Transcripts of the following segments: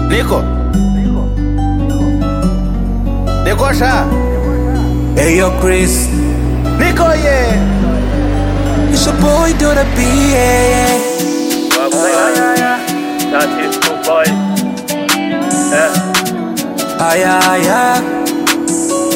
Nico. Nico Sha. Hey yo, Chris. Nico, yeah. It's your boy, do the B, yeah, yeah. That is good boy. Yeah. Ay, ay, ay.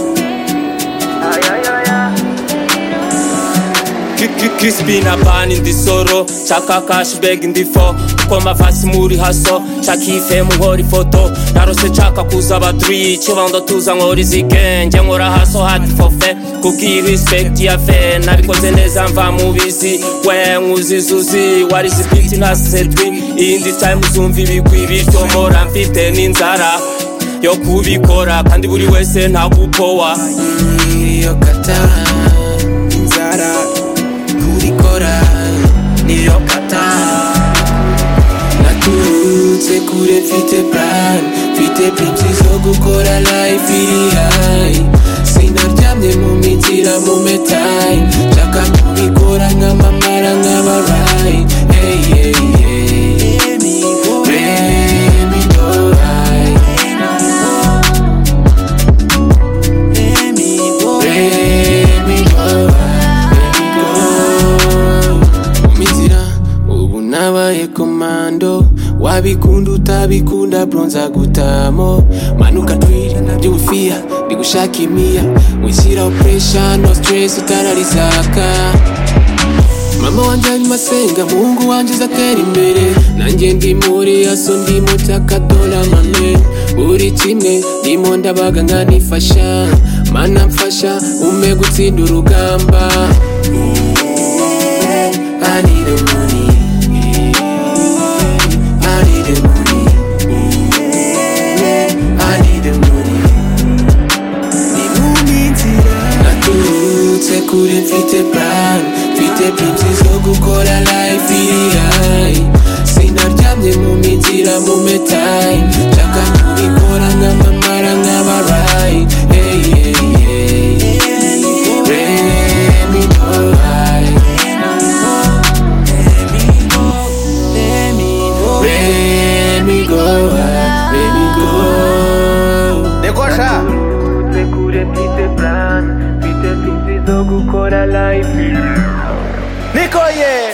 Ki- ki- Crispina ban in the sorrow Chaka cash bag in the four Uko mavasi muri haso Chaka ife muhora ifoto Narose chaka kuza badri Chibando tuza nkora izigenge Nkora haso hati fofe Kubwi respect ya fe Nabikoze neza mva mu bizi We nkuzi zuzi Wari zipiti na sedwi Iyindi time uzumva ibigwi Bityo mpora mfite n'inzara yo kubikora kandi buri wese nta gupowa iyo kata inzara kurikora niyo kata naturutse kure mfite plan mfite pipsi zo gukora life iri hayi sinaryamye mu minzira mu metayi nshaka kubikora nk'amamara nk'abarayi hey, hey, hey. Let me go right. Let me go, let me go. Mizira, ubu nabaye komando wabikunda utabikunda bronza gutamo manuka twiri nabyo ubufiya bigushaka imiya wishyiraho puresha no stress utararizaka mama wanjye arimo asenga muhungu wanjye uzatera imbere nanjye ndi muri aso ndimo cyakadola mame buri kimwe ndimo ndabaga nkanifasha mana mfasha ume gutsinda urugamba I need the money. I need the money. I need the money. Ni mu minzira naturutse kure mfite plan mfite pipsi zo gukora life iri hayi sinaryamye mu minzira mu metayi nshaka kubikora nk'amamara nk'abarayi hey, hey, hey. Let me go right. Let me go right. Let me go. Nico Sha. Tse kure mfite plan, mfite pipsi zo gukora life. Nico, yeah.